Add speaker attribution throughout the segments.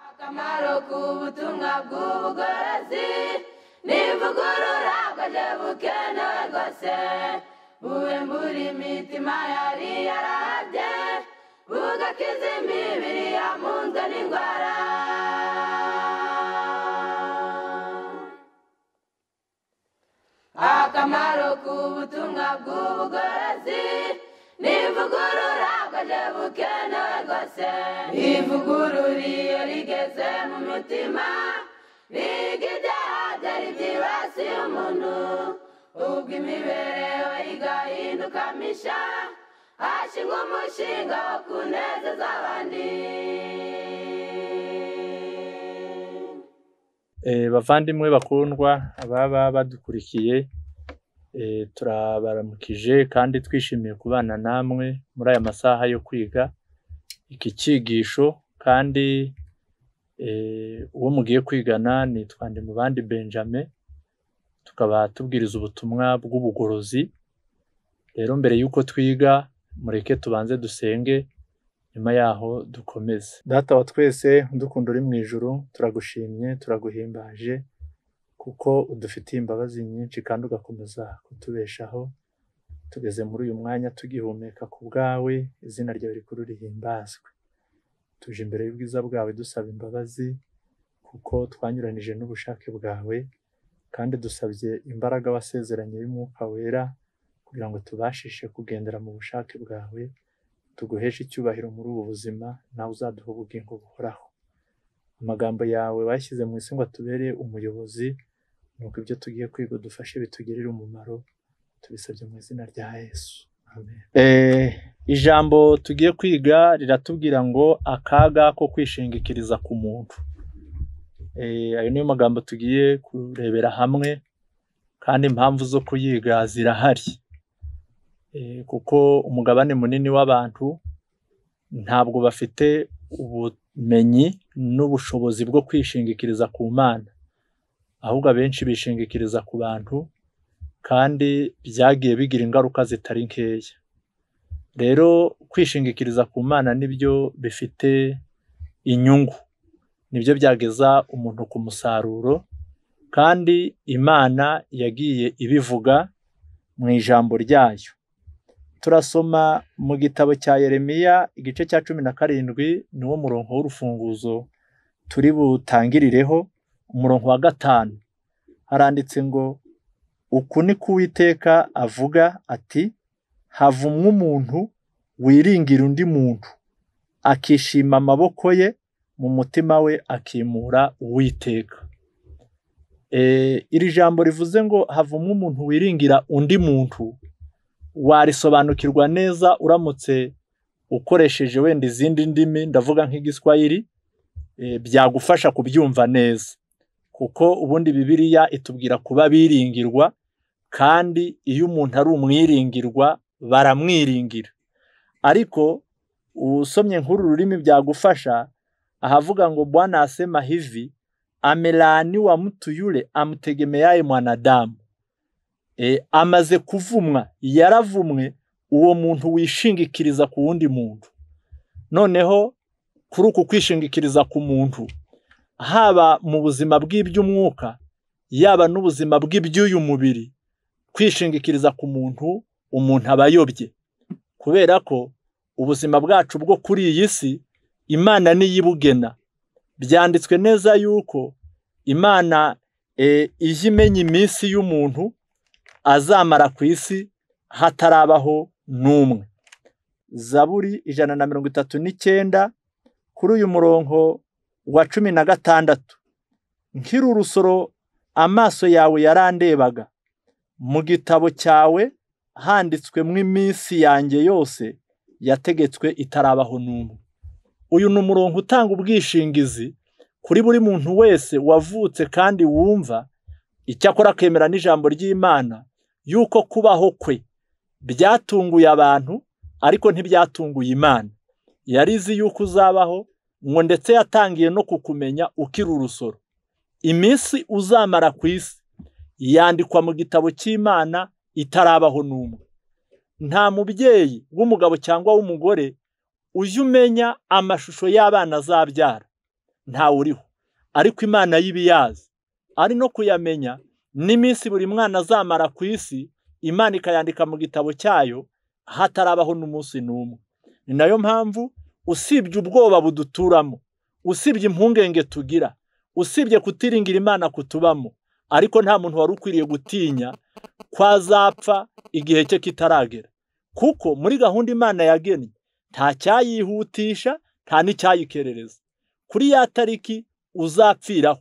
Speaker 1: akamaro k'ubutumwa bw'ubugorozi nivugurura bwaje bukenewe rwose bube muri imitima yari yarabye bugakiza imibiri yamunzwe n'indwara akamaro k'ubutumwa bw'ubugorozi nivugurura bwaje bukenewe rwose ivugurura iyo rigeze mu mitima riga ibyaha byari byibasiye umuntu ubwo imibereho igahinduka misha hashingwa umushinga wo kunezeza abandi
Speaker 2: Eh, bavandimwe bakundwa ababa badukurikiye eh, turabaramukije kandi twishimiye kubana namwe muri aya masaha yo kwiga iki cyigisho kandi eh, uwo mugiye kwigana ni twande mu bandi Benjamin tukaba tubwiriza ubutumwa bw'ubugorozi rero mbere y'uko twiga mureke tubanze dusenge nyuma yaho dukomeze data wa twese udukunda uri mu ijuru turagushimye turaguhimbaje kuko udufitiye imbabazi nyinshi kandi ugakomeza kutubeshaho tugeze muri uyu mwanya tugihumeka ku bwawe izina ryawe rikuru rihimbazwe tuje imbere y'ubwiza bwawe dusaba imbabazi kuko twanyuranije n'ubushake bwawe kandi dusabye imbaraga wasezeranye y'umwuka wera kugira ngo tubashishe kugendera mu bushake bwawe tuguheshe icyubahiro muri ubu buzima nawe uzaduha ubugingo buhoraho amagambo yawe washyize mu isi ngo atubere umuyobozi nuko ibyo tugiye kwiga dufashe bitugirire umumaro tubisabye mu izina rya yesu amen ijambo tugiye kwiga riratubwira ngo akaga ko kwishingikiriza ku muntu Eh, ayo niyo magambo tugiye kurebera hamwe kandi impamvu zo kuyiga zirahari Eh, kuko umugabane munini w'abantu ntabwo bafite ubumenyi n'ubushobozi bwo kwishingikiriza ku mana ahubwo abenshi bishingikiriza ku bantu kandi byagiye bigira ingaruka zitari nkeya rero kwishingikiriza ku mana nibyo bifite inyungu nibyo byageza umuntu ku musaruro kandi imana yagiye ibivuga mu ijambo ryayo turasoma mu gitabo cya yeremiya igice cya cumi na karindwi niwo murongo w'urufunguzo turi butangirireho umurongo wa gatanu haranditse ngo uku ni ko uwiteka avuga ati havumwe umuntu wiringira undi muntu akishima amaboko ye mu mutima we akimura uwiteka Eh, iri jambo rivuze ngo havumwe umuntu wiringira undi muntu warisobanukirwa neza uramutse ukoresheje wenda izindi ndimi ndavuga nk'igiswahili eh, byagufasha kubyumva neza kuko ubundi bibiliya itubwira kuba biringirwa kandi iyo umuntu ari umwiringirwa baramwiringira ariko usomye nk'uru rurimi byagufasha ahavuga ngo bwana asema hivi amelaaniwa mtu yule amtegemeaye mwanadamu e, amaze kuvumwa yaravumwe uwo muntu wishingikiriza ku wundi muntu noneho kuri uku kwishingikiriza ku muntu haba mu buzima bw'iby'umwuka yaba n'ubuzima bw'iby'uyu mubiri kwishingikiriza ku muntu umuntu aba ayobye kubera ko ubuzima bwacu bwo kuri iyi si imana niyo ibugena byanditswe neza yuko imana eh, ijya imenya iminsi y'umuntu azamara ku isi hatarabaho n'umwe zaburi ijana na mirongo itatu n'icyenda kuri uyu murongo wa cumi na gatandatu nkiri urusoro amaso yawe yarandebaga mu gitabo cyawe handitswemo iminsi yanjye yose yategetswe itarabaho n'umwe uyu ni umurongo utanga ubwishingizi kuri buri muntu wese wavutse kandi wumva icyakora akemera n'ijambo ry'imana yuko kubaho kwe byatunguye abantu ariko ntibyatunguye imana yari izi yuko uzabaho ngo ndetse yatangiye no kukumenya ukiri urusoro iminsi uzamara ku isi yandikwa mu gitabo cy'imana itarabaho n'umwe nta mubyeyi w'umugabo cyangwa w'umugore ujye umenya amashusho y'abana azabyara ntawe uriho ariko imana y'ibiyazi ari no kuyamenya n'iminsi buri mwana azamara ku isi imana ikayandika mu gitabo cyayo hatarabaho n'umunsi n'umwe ni nayo mpamvu usibye ubwoba buduturamo usibye impungenge tugira usibye kutiringira imana kutubamo ariko nta muntu wari ukwiriye gutinya ko azapfa igihe cye kitaragera kuko muri gahunda imana yagennye nta cyayihutisha nta n'icyayikerereza kuri ya tariki uzapfiraho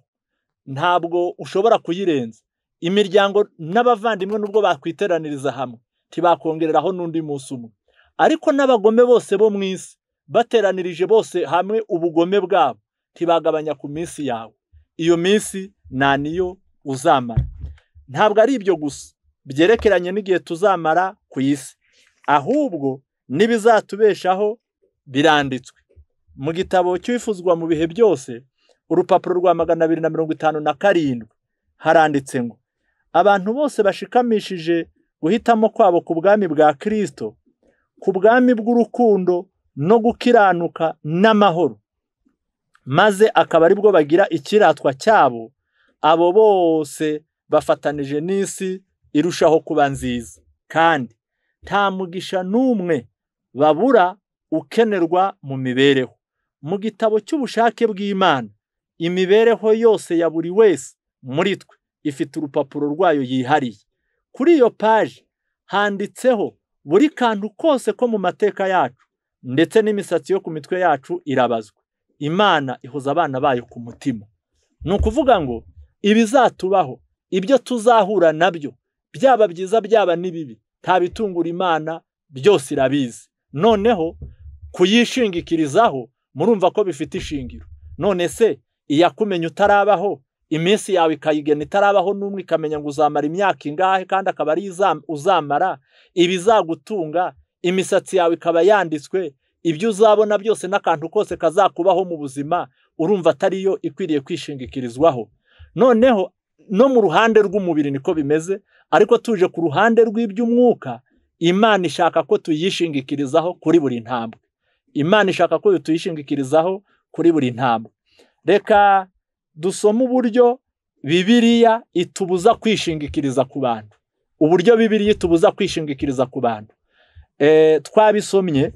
Speaker 2: ntabwo ushobora kuyirenza imiryango n'abavandimwe nubwo bakwiteraniriza hamwe ntibakongereraho n'undi munsi umwe ariko n'abagome bose bo mu isi bateranirije bose hamwe ubugome bwabo ntibagabanya ku minsi yawe iyo minsi nta niyo uzamara ntabwo ari ibyo gusa byerekeranye n'igihe tuzamara ku isi ahubwo n'ibizatubeshaho biranditswe mu gitabo cyifuzwa mu bihe byose urupapuro rwa magana abiri na mirongo itanu na karindwi haranditse ngo abantu bose bashikamishije guhitamo kwabo ku bwami bwa kirisito ku bwami bw'urukundo no gukiranuka n'amahoro maze akaba aribwo bagira ikiratwa cyabo abo bose bafatanije n'isi irushaho kuba nziza kandi nta mugisha n'umwe babura ukenerwa mu mibereho mu gitabo cy'ubushake bw'imana imibereho yose ya buri wese muri twe ifite urupapuro rwayo yihariye kuri iyo paji handitseho buri kantu kose ko mu mateka yacu ndetse n'imisatsi yo ku mitwe yacu irabazwa imana ihoza abana bayo ku mutima ni ukuvuga ngo ibizatubaho ibyo tuzahura nabyo byaba byiza byaba n'ibibi nta bitungura imana byose irabizi noneho kuyishingikirizaho murumva ko bifite ishingiro none se iyakumenya utarabaho iminsi yawe ikayigena itarabaho n'umwe ikamenya ngo uzamara imyaka ingahe kandi akaba ari uzamara ibizagutunga imisatsi yawe ikaba yanditswe ibyo uzabona byose n'akantu kose kazakubaho mu buzima urumva atari yo ikwiriye kwishingikirizwaho noneho no mu ruhande rw'umubiri niko bimeze ariko tuje ku ruhande rw'iby'umwuka imana ishaka ko tuyishingikirizaho kuri buri ntambwe imana ishaka ko tuyishingikirizaho kuri buri ntambwe reka dusome uburyo bibiriya itubuza kwishingikiriza ku bantu uburyo bibiriya itubuza kwishingikiriza ku bantu twabisomye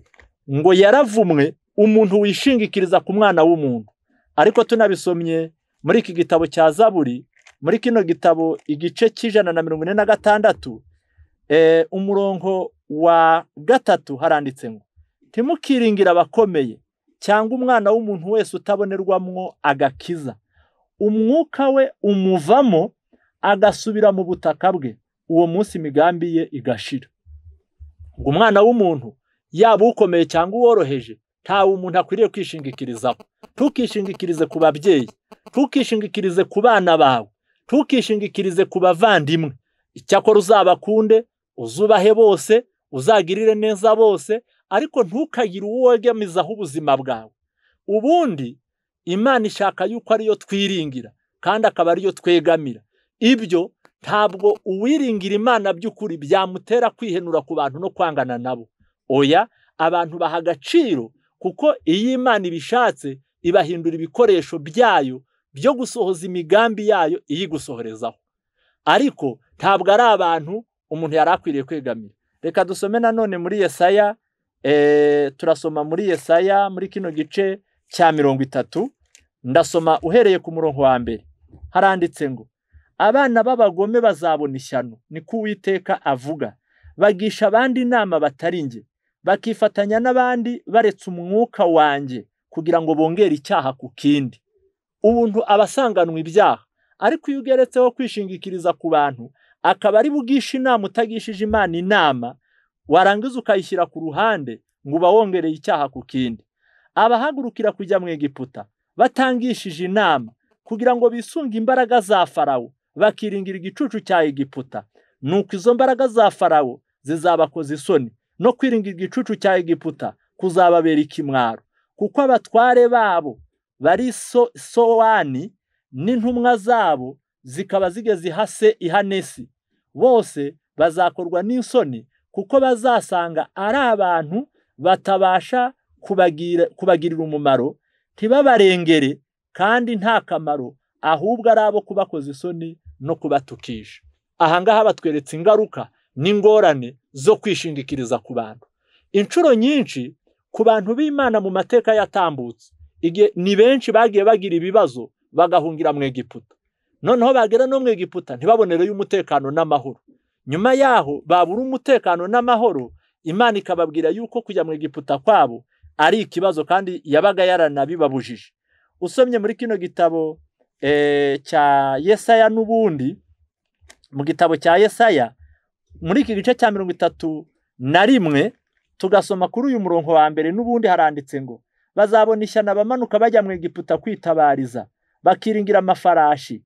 Speaker 2: ngo yaravumwe umuntu wishingikiriza ku mwana w'umuntu ariko tunabisomye muri iki gitabo cya zaburi muri kino gitabo igice cy'ijana na mirongo ine na gatandatu umurongo wa gatatu haranditse ngo ntimukiringire abakomeye cyangwa umwana w'umuntu wese utabonerwamwo agakiza umwuka we umuvamo agasubira mu butaka bwe uwo munsi imigambi ye igashira ngo umwana w'umuntu yaba ukomeye cyangwa uworoheje ntawe umuntu akwiriye kwishingikirizaho ntukishingikirize ku babyeyi ntukishingikirize ku bana bawe ntukishingikirize ku bavandimwe icyakora uzabakunde uzubahe bose uzagirire neza bose ariko ntukagire uwo wegamizaho ubuzima bwawe ubundi imana ishaka yuko ariyo twiringira kandi akaba ariyo twegamira ibyo ntabwo uwiringira imana by'ukuri byamutera kwihenura ku bantu no kwangana nabo oya abantu baha agaciro kuko iyo imana ibishatse ibahindura ibikoresho byayo byo gusohoza imigambi yayo iyigusohorezaho ariko ntabwo ari abantu umuntu yari akwiriye kwegamira reka dusome nanone muri yesaya turasoma muri yesaya muri kino gice cya mirongo itatu ndasoma uhereye ku murongo wa mbere haranditse ngo abana b'abagome bazabona ishyano niko uwiteka avuga bagisha abandi inama batari nge bakifatanya n'abandi baretse umwuka wanjye kugira ngo bongere icyaha ku kindi ubuntu aba asanganwa ibyaha ariko iyo ugeretseho kwishingikiriza ku bantu akaba ari bugishe inama utagishije imana inama warangiza ukayishyira ku ruhande ngo uba wongereye icyaha ku kindi abahagurukira kujya mu egiputa batangishije inama kugira ngo bisunge imbaraga za farawo bakiringira igicucu cya egiputa nuko izo mbaraga za farawo zizabakoza isoni no kwiringira igicucu cya egiputa kuzababera ikimwaro kuko abatware babo bari sowani n'intumwa zabo zikaba zigeze ihase ihanesi bose bazakorwa n'isoni kuko bazasanga ari abantu batabasha kubagirira umumaro ntibabarengere kandi nta kamaro ahubwo ari abo kubakoza isoni no kubatukisha aha ngaha batweretse ingaruka n'ingorane zo kwishingikiriza ku bantu inshuro nyinshi ku bantu b'imana mu mateka yatambutse igihe ni benshi bagiye bagira ibibazo bagahungira mu egiputa noneho bagera no mu egiputa ntibabonereyo umutekano n'amahoro nyuma yaho babura umutekano n'amahoro imana ikababwira yuko kujya mu egiputa kwabo ari ikibazo kandi yabaga yaranabibabujije usomye muri kino gitabo cya yesaya n'ubundi mu gitabo cya yesaya muri iki gice cya mirongo itatu na rimwe tugasoma kuri uyu murongo wa mbere n'ubundi haranditse ngo bazabona ishyano abamanuka bajya mu egiputa kwitabariza bakiringira amafarashi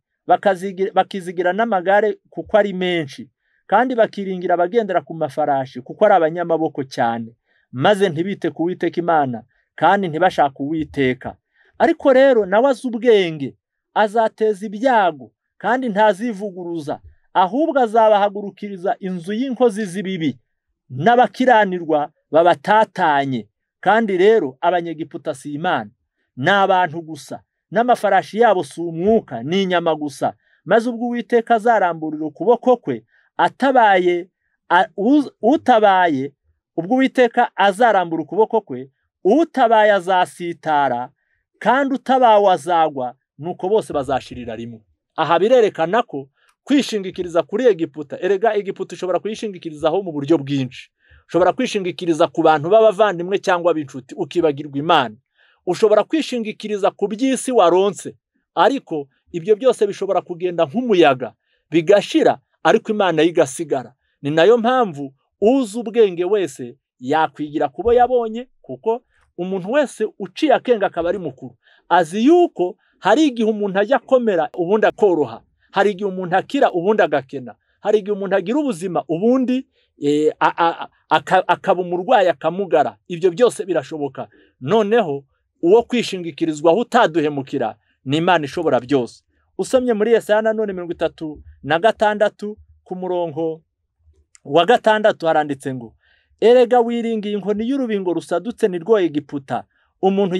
Speaker 2: bakizigira n'amagare kuko ari menshi kandi bakiringira abagendera ku mafarashi kuko ari abanyamaboko cyane maze ntibite ku witeka imana kandi ntibashake uwiteka ariko rero nawe azi ubwenge azateza ibyago kandi ntazivuguruza ahubwo azabahagurukiriza inzu y'inkozi z'ibibi n'abakiranirwa babatatanye kandi rero abanyegiputa si imana ni abantu gusa n'amafarashi yabo si umwuka ni inyama gusa maze ubwo uwiteka azaramburira ukuboko kwe atabaye utabaye ubwo uwiteka azarambura ukuboko kwe utabaye azasitara kandi utabawe azagwa nuko bose bazashirira rimwe aha birerekana ko kwishingikiriza kuri egiputa erega egiputa ushobora kuyishingikirizaho mu buryo bwinshi ushobora kwishingikiriza ku bantu b'abavandimwe cyangwa ab'inshuti ukibagirwa imana ushobora kwishingikiriza ku by'isi waronse ariko ibyo byose bishobora kugenda nk'umuyaga bigashira ariko imana yo igasigara ni nayo mpamvu uzi ubwenge wese yakwigira kubo yabonye kuko umuntu wese uciye akenge akaba ari mukuru azi yuko hari igihe umuntu ajya akomera ubundi akoroha hari igihe umuntu akira ubundi agakena hari igihe umuntu agira ubuzima ubundi akaba umurwayi akamugara ibyo byose birashoboka noneho uwo kwishingikirizwaho utaduhemukira ni imana ishobora byose usomye muri yesaya nanone mirongo itatu na gatandatu ku murongo wa gatandatu haranditse ngo erega wiringiye inkoni y'urubingo rusadutse ni rwo egiputa umuntu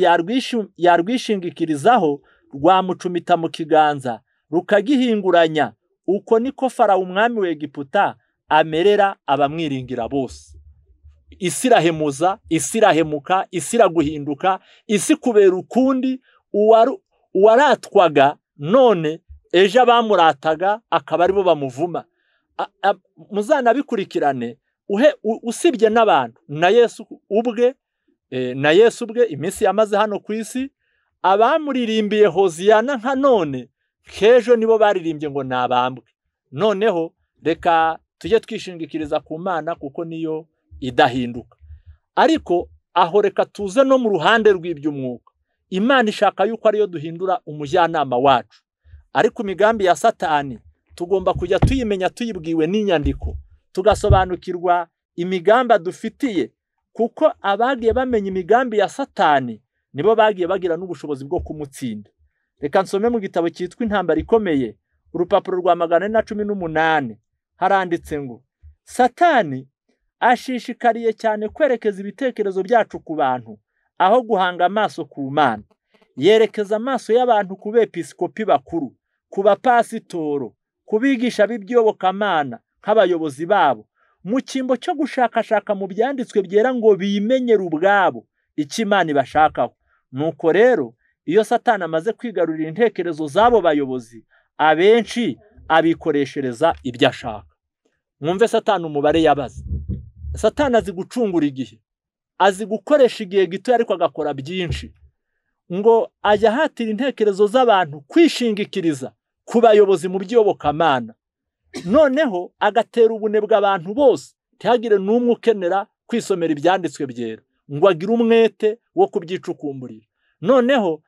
Speaker 2: yarwishingikirizaho rwamucumita mu kiganza rukagihinguranya uko niko farawo umwami wa egiputa amerera abamwiringira bose isi irahemuza isi irahemuka isi iraguhinduka isi kubera ukundi uwaratwaga none ejo abamurataga akaba aribo bamuvuma muzanabikurikirane usibye n'abantu na yesu ubwe na yesu ubwe iminsi yamaze hano ku isi abamuririmbiye hoziyana nka none kejo nibo baririmbye ngo nabambwe noneho reka tujye twishingikiriza ku mana kuko niyo idahinduka ariko aho reka tuze no mu ruhande rw'iby'umwuka imana ishaka yuko ariyo duhindura umujyanama wacu ariko imigambi ya satani tugomba kujya tuyimenya tuyibwiwe n'inyandiko tugasobanukirwa imigambi dufitiye kuko abagiye bamenya imigambi ya satani nibo bagiye bagira n'ubushobozi bwo kumutsinda reka nsome mu gitabo cyitwa intambara ikomeye urupapuro rwa magana ane na cumi n'umunani haranditse ngo satani ashishikariye cyane kwerekeza ibitekerezo byacu ku bantu aho guhanga amaso ku mana yerekeza amaso y'abantu ku bepisikopi bakuru ku bapasitoro ku bigisha b'iby'iyobokamana nk'abayobozi babo mu cyimbo cyo gushakashaka mu byanditswe byera ngo bimenyere ubwabo icyo imana ibashakaho nuko rero iyo satani amaze kwigarurira intekerezo z'abo bayobozi abenshi abikoreshereza ibyo ashaka mwumve satani umubare yabaze satani azi gucungura igihe azi gukoresha igihe gito ariko agakora byinshi ngo ajya ahatira intekerezo z'abantu kwishingikiriza ku bayobozi mu by'iyobokamana noneho agatera ubunebwe abantu bose ntihagire n'umwe ukenera kwisomera ibyanditswe byera ngo agire umwete wo kubyicukumburira noneho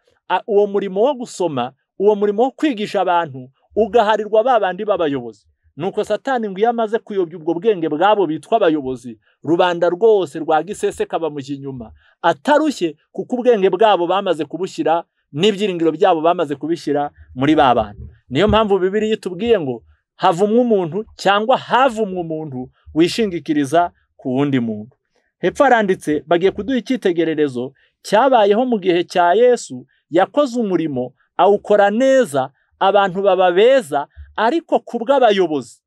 Speaker 2: uwo murimo wo gusoma uwo murimo wo kwigisha abantu ugaharirwa ba bandi b'abayobozi nuko satani ngo iyo amaze kuyobya ubwo bwenge bwabo bitwa abayobozi rubanda rwose rwa gisese kabamujya inyuma atarushye kuko ubwenge bwabo bamaze kubushyira n'ibyiringiro byabo bamaze kubishyira muri ba bantu niyo mpamvu bibiri itubwiye ngo havumwe umuntu cyangwa havumwe umuntu wishingikiriza ku wundi muntu hepfo haranditse bagiye kuduha icyitegererezo cyabayeho mu gihe cya yesu yakoze umurimo awukora neza abantu baba beza ariko ku bw'abayobozi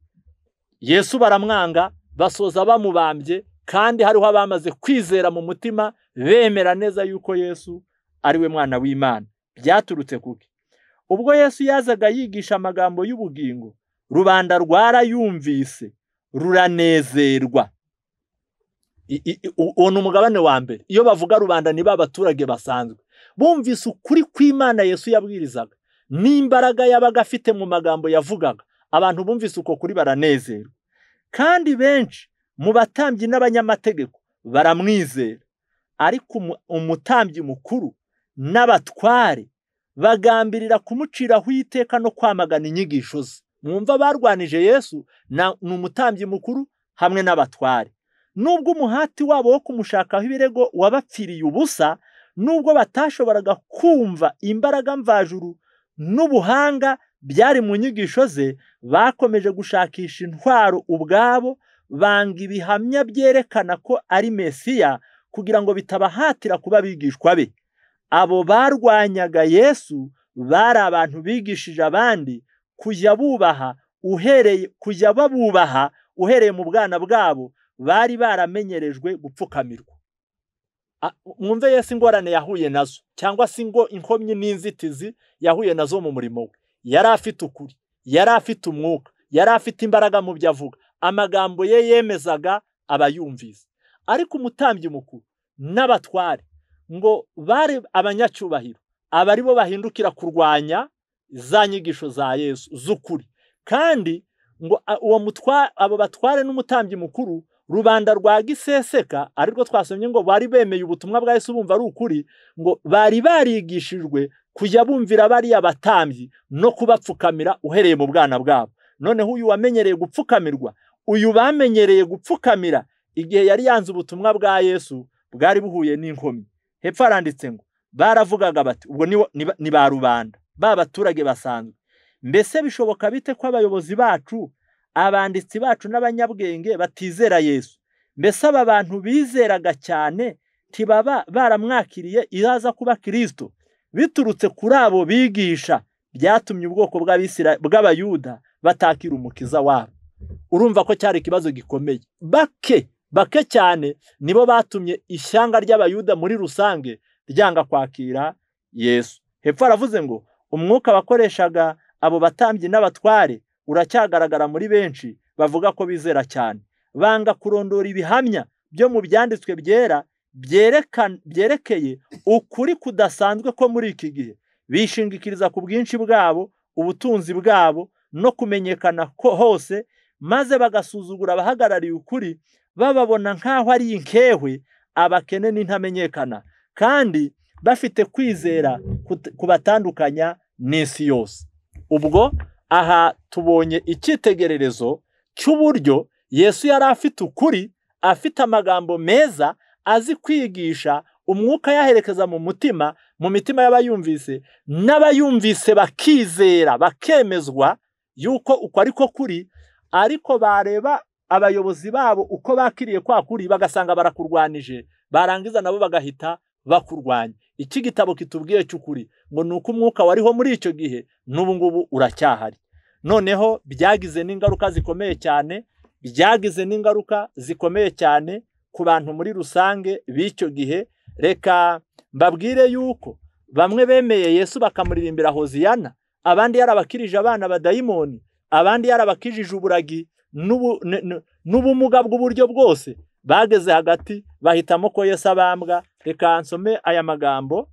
Speaker 2: yesu baramwanga basoza bamubambye kandi hariho abamaze kwizera mu mutima bemera neza yuko yesu ari we mwana w'imana byaturutse kuki ubwo yesu yazaga yigisha amagambo y'ubugingo rubanda rwarayumvise ruranezerwa uwo ni umugabane wa mbere iyo bavuga rubanda ni ba baturage basanzwe bumvise ukuri kw'imana yesu yabwirizaga n'imbaraga yabaga afite mu magambo yavugaga abantu bumvise uko kuri baranezerwa kandi benshi mu batambyi n'abanyamategeko baramwizera ariko umutambyi mukuru n'abatware bagambirira kumuciraho iteka no kwamagana inyigisho ze mwumva barwanije yesu ni umutambyi mukuru hamwe n'abatware nubwo umuhati wabo wo kumushakaho ibirego wabapfiriye ubusa nubwo batashoboraga kumva imbaraga mvajuru n'ubuhanga byari mu nyigisho ze bakomeje gushakisha intwaro ubwabo banga ibihamya byerekana ko ari mesiya kugira ngo bitabahatira kuba abigishwa be abo barwanyaga yesu bari abantu bigishije abandi kujya bubaha uhereye kujya babubaha uhereye mu bwana bwabo bari baramenyerejwe gupfukamirwa mwumve yesi ingorane yahuye nazo cyangwa se ngo inkomyi n'inzitizi yahuye nazo mu murimo we yari afite ukuri yari afite umwuka yari afite imbaraga mu byo avuga amagambo ye yemezaga abayumvise ariko umutambyi mukuru n'abatware ngo bari abanyacyubahiro aba ari bo bahindukira kurwanya za nyigisho za yesu z'ukuri kandi ngo uwo mutwa abo batware n'umutambyi mukuru rubanda rwa giseseka arirwo twasomye ngo bari bemeye ubutumwa bwa Yesu bumva ari ukuri ngo bari barigishijwe kujya bumvira bariya batambyi no kubapfukamira uhereye mu bwana bwabo noneho uyu wamenyereye gupfukamirwa uyu bamenyereye gupfukamira igihe yari yanze ubutumwa bwa Yesu bwari buhuye n'inkomyi hepfo haranditse ngo baravugaga bati ubwo ni ba rubanda ba baturage basanzwe mbese bishoboka bite ko abayobozi bacu abanditsi bacu n'abanyabwenge batizera yesu mbese aba bantu bizeraga cyane ntibaba baramwakiriye iraza kuba kirisito biturutse kuri abo bigisha byatumye ubwoko bw'abayuda batakira umukiza wabo urumva ko cyari ikibazo gikomeye bake bake cyane nibo batumye ishyanga ry'abayuda muri rusange ryanga kwakira yesu hepfo aravuze ngo umwuka bakoreshaga abo batambyi n'abatware uracyagaragara muri benshi bavuga ko bizera cyane banga kurondora ibihamya byo mu byanditswe byera byerekeye ukuri kudasanzwe ko muri iki gihe bishingikiriza ku bwinshi bwabo ubutunzi bwabo no kumenyekana ko hose maze bagasuzugura abahagarariye ukuri bababona nk'aho ari inkewe abakene n'intamenyekana kandi bafite kwizera kubatandukanya n'isi yose ubwo aha tubonye icyitegererezo cy'uburyo yesu yari afite ukuri afite amagambo meza azi kwigisha umwuka yaherekeza mu mutima mu mitima y'abayumvise n'abayumvise bakizera bakemezwa yuko uko ariko kuri ariko bareba abayobozi babo uko bakiriye kwa kuri bagasanga barakurwanije barangiza nabo bagahita bakurwanya iki gitabo kitubwiye cy'ukuri ngo ni uko umwuka wariho muri icyo gihe n'ubu ngubu uracyahari noneho byagize n'ingaruka zikomeye cyane byagize n'ingaruka zikomeye cyane ku bantu muri rusange b'icyo gihe reka mbabwire yuko bamwe bemeye yesu bakamuririmbira hoziyana abandi yarabakirije abana badayimoni abandi yarabakijije uburagi n'ubumuga bw'uburyo bwose bageze hagati bahitamo ko yesu abambwa reka nsome aya magambo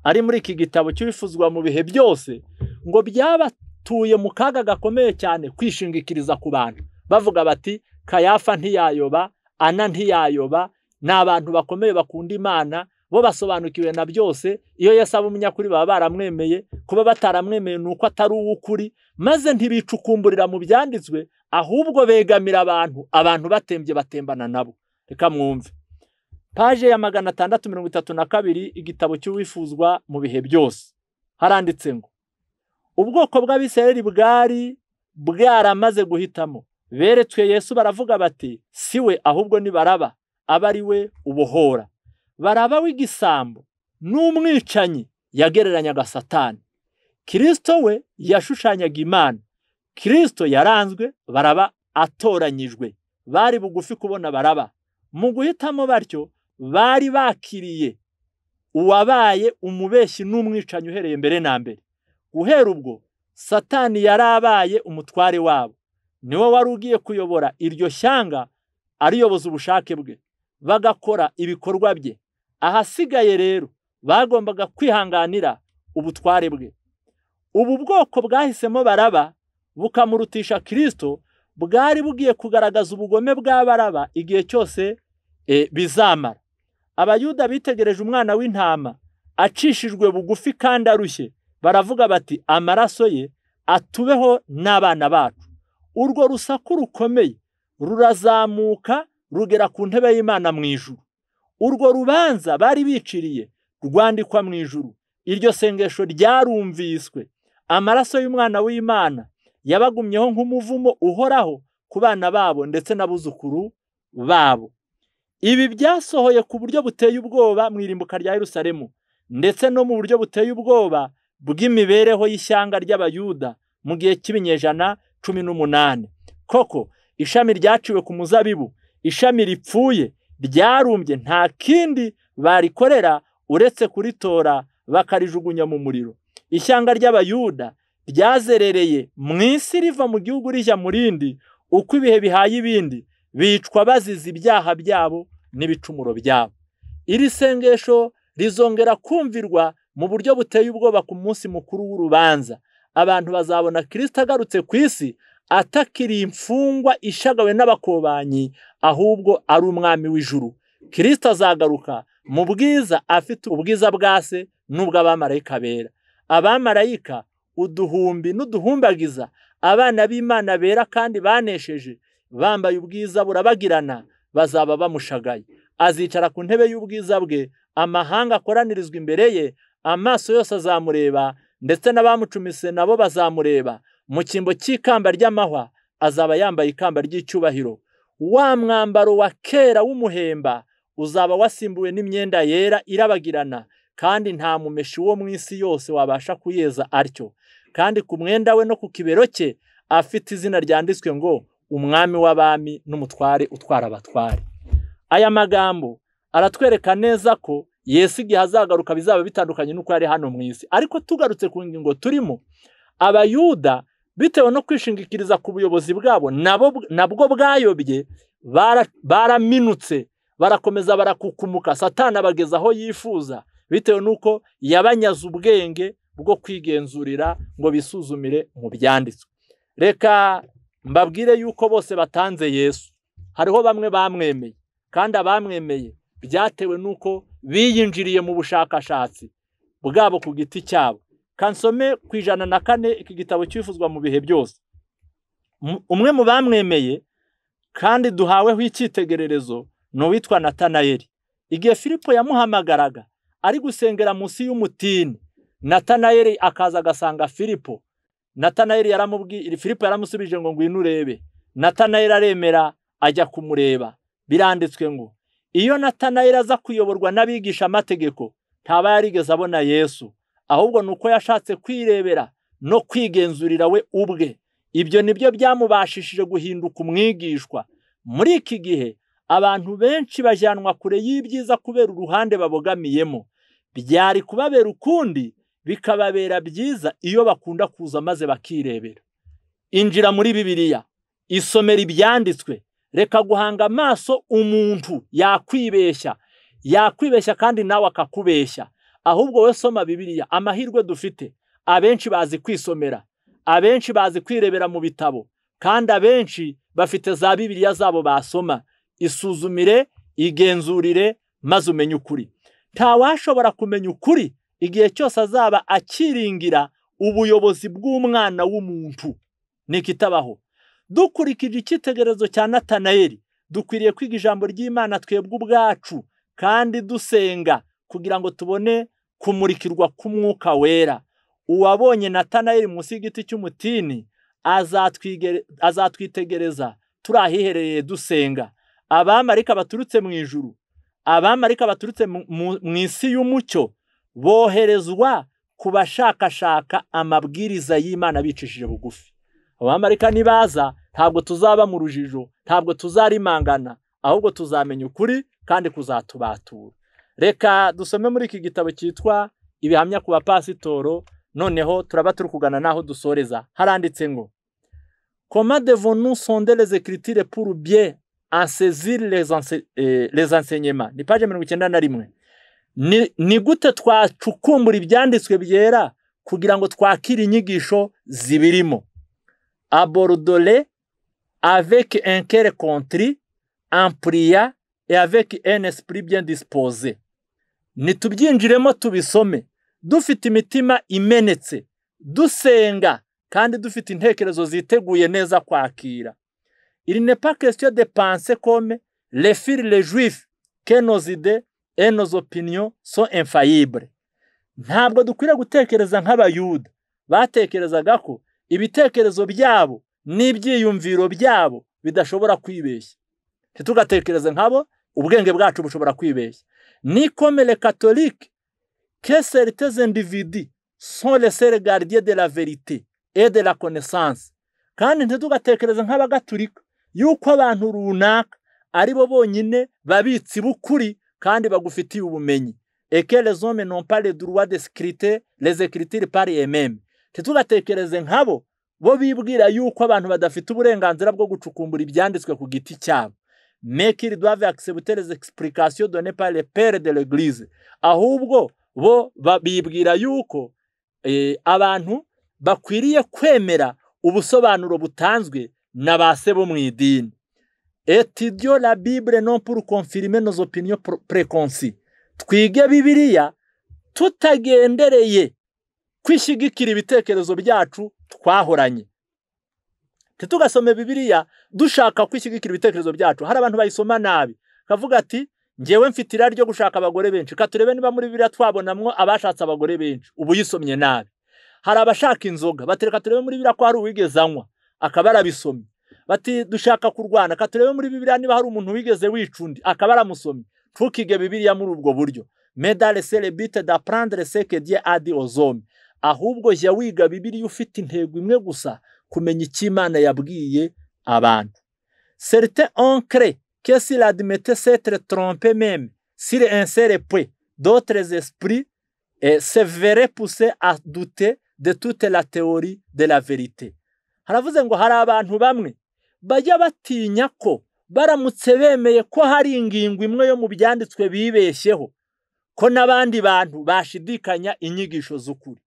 Speaker 2: ari muri iki gitabo cy'ibifuzwa mu bihe byose ngo byabatuye mu kaga gakomeye cyane kwishingikiriza ku bantu bavuga bati kayafa ntiyayoba ana ntiyayoba ni abantu bakomeye bakunda imana bo basobanukiwe na byose iyo yasaba umunyakuri baba baramwemeye kuba bataramwemeye ni uko atari uw'ukuri maze ntibicukumburira mu byanditswe ahubwo begamira abantu abantu batembye batembana nabo reka mwumve paje ya magana atandatu mirongo itatu na kabiri igitabo cy'uwifuzwa mu bihe byose haranditse ngo ubwoko bw'abisirayeli bwari bwaramaze guhitamo beretswe yesu baravuga bati si we ahubwo ni baraba aba ari we ubohora baraba w'igisambo n'umwicanyi yagereranyaga satani kirisito we yashushanyaga imana kirisito yaranzwe baraba atoranyijwe bari bugufi kubona baraba mu guhitamo batyo bari bakiriye uwabaye umubeshyi n'umwicanyi uhereye mbere na mbere guhera ubwo satani yari abaye umutware wabo niwe wari ugiye kuyobora iryo shyanga ariyoboza ubushake bwe bagakora ibikorwa bye ahasigaye rero bagombaga kwihanganira ubutware bwe ubu bwoko bwahisemo baraba bukamurutisha kirisito bwari bugiye kugaragaza ubugome bwa baraba igihe cyose bizamara abayuda bitegereje umwana w'intama acishijwe bugufi kandi arushye baravuga bati amaraso ye atubeho n'abana bacu urwo rusaku rukomeye rurazamuka rugera ku ntebe y'imana mu ijuru urwo rubanza bari biciriye rwandikwa mu ijuru iryo sengesho ryarumviswe amaraso y'umwana w'imana yabagumyeho nk'umuvumo uhoraho ku bana babo ndetse n'abuzukuru babo ibi byasohoye ku buryo buteye ubwoba mu irimbuka rya Yerusalemu ndetse no mu buryo buteye ubwoba bw'imibereho y'ishyanga ry'abayuda mu gihe cy'ibinyejana cumi n'umunani koko ishami ryaciwe ku muzabibu ishami ripfuye ryarumbye nta kindi barikorera uretse kuritora bakarijugunya mu muriro ishyanga ry'abayuda ryazerereye mu isi riva mu gihugu rijya mu rindi uko ibihe bihaye ibindi bicwa bazize ibyaha byabo n'ibicumuro byabo iri sengesho rizongera kumvirwa mu buryo buteye ubwoba ku munsi mukuru w'urubanza abantu bazabona kirisita agarutse ku isi atakiriye imfungwa ishagawe n'abakobanyi ahubwo ari umwami w'ijuru kirisita azagaruka mu bwiza afite ubwiza bwa se n'ubw'abamarayika bera abamarayika uduhumbi n'uduhumbagiza abana b'imana bera kandi banesheje bambaye ubwiza burabagirana bazaba bamushagaye azicara ku ntebe y'ubwiza bwe amahanga akoranirizwa imbere ye amaso yose azamureba ndetse n'abamucumise nabo bazamureba mu cyimbo cy'ikamba ry'amahwa azaba yambaye ikamba ry'icyubahiro wa mwambaro wa kera w'umuhemba uzaba wasimbuwe n'imyenda yera irabagirana kandi nta mumeshi wo mu isi yose wabasha kuyeza atyo kandi ku mwenda we no ku kibero cye afite izina ryanditswe ngo umwami w'abami n'umutware utwara abatware aya magambo aratwereka neza ko yesu igihe azagaruka bizaba bitandukanye n'uko yari hano mu isi ariko tugarutse ku ngingo turimo abayuda bitewe no kwishingikiriza ku buyobozi bwabo nabwo bwayobye baraminutse barakomeza barakukumuka satana abageza aho yifuza bitewe n'uko yabanyaze ubwenge bwo kwigenzurira ngo bisuzumire mu byanditswe reka mbabwire yuko bose batanze yesu hariho bamwe bamwemeye kandi abamwemeye byatewe n'uko biyinjiriye mu bushakashatsi bwabo ku giti cyabo kansome ku ijana na kane iki gitabo cyifuzwa mu bihe byose umwe mu bamwemeye kandi duhaweho icyitegererezo ni uwitwa natanayeli igihe filipo yamuhamagaraga ari gusengera munsi y'umutini natanayeli akaza agasanga filipo natanayeli yaramubwiye filipo yaramusubije ngo ngwino urebe natanayeli aremera ajya kumureba biranditswe ngo iyo natanayeli aza kuyoborwa n'abigisha amategeko ntaba yarigeze abona yesu ahubwo ni uko yashatse kwirebera no kwigenzurira we ubwe ibyo ni byo byamubashishije guhinduka umwigishwa muri iki gihe abantu benshi bajyanwa kure y'ibyiza kubera uruhande babogamiyemo byari kubabera ukundi bikababera byiza iyo bakunda kuza maze bakirebera injira muri bibiliya isomera ibyanditswe reka guhanga amaso umuntu yakwibeshya yakwibeshya kandi nawe akakubeshya ahubwo we soma bibiliya amahirwe dufite abenshi bazi kwisomera abenshi bazi kwirebera mu bitabo kandi abenshi bafite za bibiliya zabo basoma isuzumire igenzurire maze umenye ukuri ntawashobora kumenya ukuri igihe cyose azaba akiringira ubuyobozi bw'umwana w'umuntu nikitabaho dukurikije icyitegererezo cya natanayeli dukwiriye kwiga ijambo ry'imana twebwe ubwacu kandi dusenga kugira ngo tubone kumurikirwa k'umwuka wera uwabonye natanayeli munsi y'igiti cy'umutini azatwitegereza turi ahiherereye dusenga abamarika baturutse mu ijuru abamarika baturutse mu isi y'umucyo boherezwa ku bashakashaka amabwiriza y'imana bicishije bugufi abamarika nibaza ntabwo tuzaba mu rujijo ntabwo tuzarimangana ahubwo tuzamenya ukuri kandi kuzatubatura reka dusome muri iki gitabo cyitwa ibihamya ku bapasitoro noneho turaba turi kugana n'aho dusoreza haranditse ngo koma devo nusondereze kiritire puru bye ansezire les enseignements ni paje mirongo icyenda na rimwe ni ni gute twacukumbura ibyanditswe byera kugira ngo twakire inyigisho zibirimo aborudore avec un cœur contrit en prière et avec un esprit bien disposé nitubyinjiremo tubisome dufite imitima imenetse dusenga kandi dufite intekerezo ziteguye neza kwakira iri ne pas question de penser comme les fils les juifs que nos idées et nos opinions sont infaillibles ntabwo dukwiriye gutekereza nk'abayuda batekerezaga ko ibitekerezo byabo n'ibyiyumviro byabo bidashobora kwibeshya ntitugatekereze nk'abo ubwenge bwacu bushobora kwibeshya nikomere katolike keseriteze ndividi soresere gardiye de la verite et de la connaissance kandi ntitugatekereze nk'abagatulika yuko abantu runaka ari bo bonyine babitsi b'ukuri kandi bagufitiye ubumenyi ekerezome nompare duruwa desikirite lezekiritire pari ememe ntitugatekereze nkabo bo bibwira yuko abantu badafite uburenganzira bwo gucukumbura ibyanditswe ku giti cyabo mekiri dove akisebutereze egisipurikasiyo done pare pere de regirize ahubwo bo bibwira yuko abantu bakwiriye kwemera ubusobanuro butanzwe na ba se bo mu idini etidiyo la bibure non puru konfirime nozo opiniyo prekonsi twige bibiriya tutagendereye kwishyigikira ibitekerezo byacu twahoranye ntitugasome bibiriya dushaka kwishyigikira ibitekerezo byacu hari abantu bayisoma nabi kavuga ati ngewe mfite irari ryo gushaka abagore benshi ka turebe niba muri bibiriya twabonamo abashatse abagore benshi ubu yisomye nabi hari abashaka inzoga batereka turebe muri bibiriya ko hari uwigeze anywa akaba arabisomye bati dushaka kurwana ka turebe muri bibiriya niba hari umuntu wigeze wica undi akaba aramusomye ntukige bibiriya muri ubwo buryo medale serebite da prandre seke diye adi ozome ahubwo jya wiga bibiriya ufite intego imwe gusa kumenya icyo imana yabwiye abantu serite onkere kesi radimete setere trompe meme sire insere pwe dotres esprit severe puse adute de toute la teori de la verite haravuze ngo hari abantu bamwe bajya batinya ko baramutse bemeye ko hari ingingo imwe yo mu byanditswe bibeshyeho ko n'abandi bantu bashidikanya inyigisho z'ukuri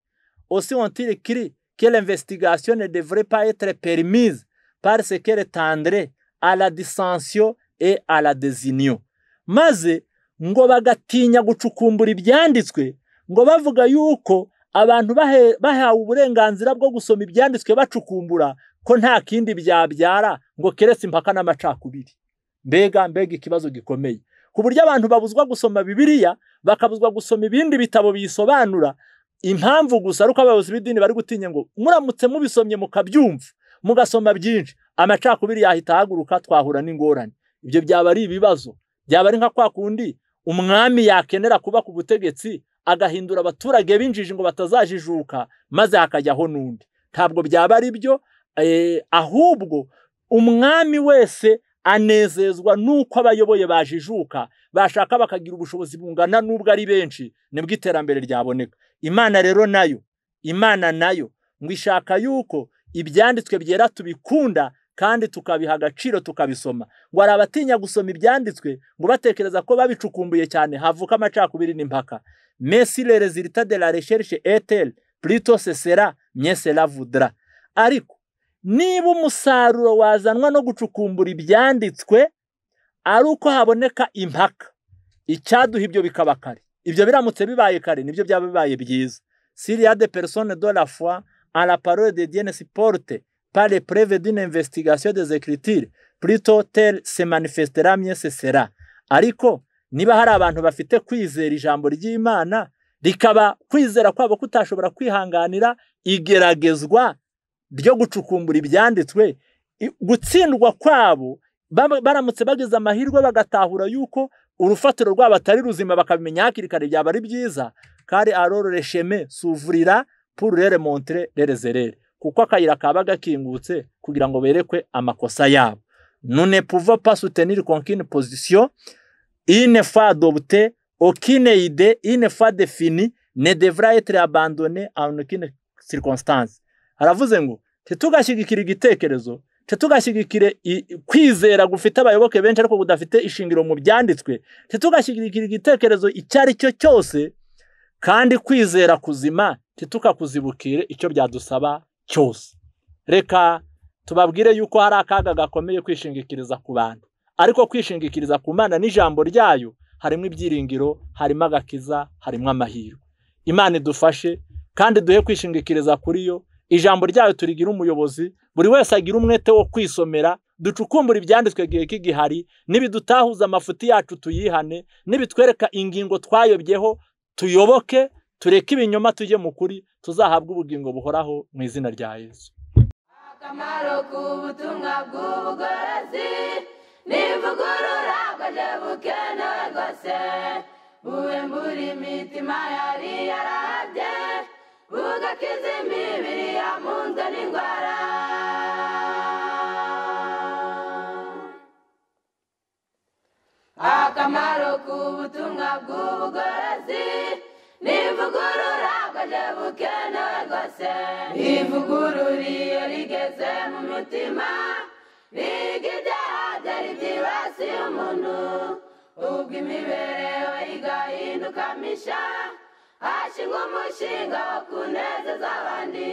Speaker 2: aussi ont-ils écrit que l'investigation ne devrait pas être permise parce qu'elle tendrait à la dissension et à la désunion maze ngo bagatinya gucukumbura ibyanditswe ngo bavuga yuko abantu bahawe uburenganzira bwo gusoma ibyanditswe bacukumbura ko nta kindi byabyara ngo keretse impaka n'amacakubiri mbega mbega ikibazo gikomeye ku buryo abantu babuzwa gusoma bibiliya bakabuzwa gusoma ibindi bitabo biyisobanura impamvu gusa ari uko abayobozi b'idini bari gutinya ngo muramutse mubisomye mukabyumva mugasoma byinshi amacakubiri yahita ahaguruka twahura n'ingorane ibyo byaba ari ibibazo byaba ari nka kwa kundi umwami yakenera kuba ku butegetsi agahindura abaturage b'injiji ngo batazajijuka maze hakajyaho n'undi ntabwo byaba ari byo ahubwo umwami wese anezezwa n'uko abayoboye bajijuka bashaka bakagira ubushobozi bungana n'ubwo ari benshi nibwo iterambere ryaboneka imana rero nayo imana nayo ngo ishaka yuko ibyanditswe byera tubikunda kandi tukabiha agaciro tukabisoma ngo hari abatinya gusoma ibyanditswe ngo batekereza ko babicukumbuye cyane havuka amacakubiri n'impaka mesire rezilita de la resherishe eteri purito sesera myesera vudra ariko niba umusaruro wazanwa no gucukumbura ibyanditswe ari uko haboneka impaka icyaduha ibyo bikaba kare ibyo biramutse bibaye kare nibyo byaba bibaye byiza siriya de persone do la foi en la parole de diene siporte pare preve d'une investigation des écritures plutôt tel se manifestera mye sera ariko niba hari abantu bafite kwizera ijambo ry'imana rikaba kwizera kwabo kutashobora kwihanganira igeragezwa ryo gucukumbura ibyanditswe gutsindwa kwabo baramutse bageze amahirwe bagatahura yuko urufatiro rwabo atari ruzima bakabimenya hakiri kare byaba ari byiza kari arorore sheme suvurira pururere montere rerezerere kuko akayira kaba gakingutse kugira ngo berekwe amakosa yabo none puva pasuteniri konkini pozisiyo ine fa dobute okine ide ine fa defini ne devra etre abandone anukine circonstance aravuze ngo titugashyigikira igitekerezo titugashyigikire i- i- kwizera gufite abayoboke benshi ariko kudafite ishingiro mu byanditswe titugashyigikira igitekerezo icyo ari cyo cyose kandi kwizera kuzima titukakuzibukire icyo byadusaba cyose reka tubabwire yuko hari akaga gakomeye kwishingikiriza ku bantu ariko kwishingikiriza ku mana n'ijambo ryayo harimo ibyiringiro harimo agakiza harimo amahirwe imana idufashe kandi duhe kwishingikiriza kuri yo ijambo ryayo turigira umuyobozi buri wese agira umwete wo kwisomera ducukumbura ibyanditswe igihe k'igihari n'ibidutahuza amafuti yacu tuyihane n'ibitwereka ingingo twayobyeho tuyoboke tureke ibinyoma tujye mu kuri tuzahabwe ubugingo buhoraho mu izina rya yesu
Speaker 1: akamaro k'ubutumwa bw'ubugorozi n'ivugurura bwaje bukenewe rwose buwembura imitima yari yarahabye bugakiza imibiri yamunzwe n'indwara akamaro k'ubutumwa bw'ubugorozi n'ivugurura bwaje bukenewe rwose ivugurura iyo rigeze mu mitima riga ibyaha byari byibasiye umuntu ubwo imibereho igahinduka misha hashingwa umushinga wo kunezeza abandi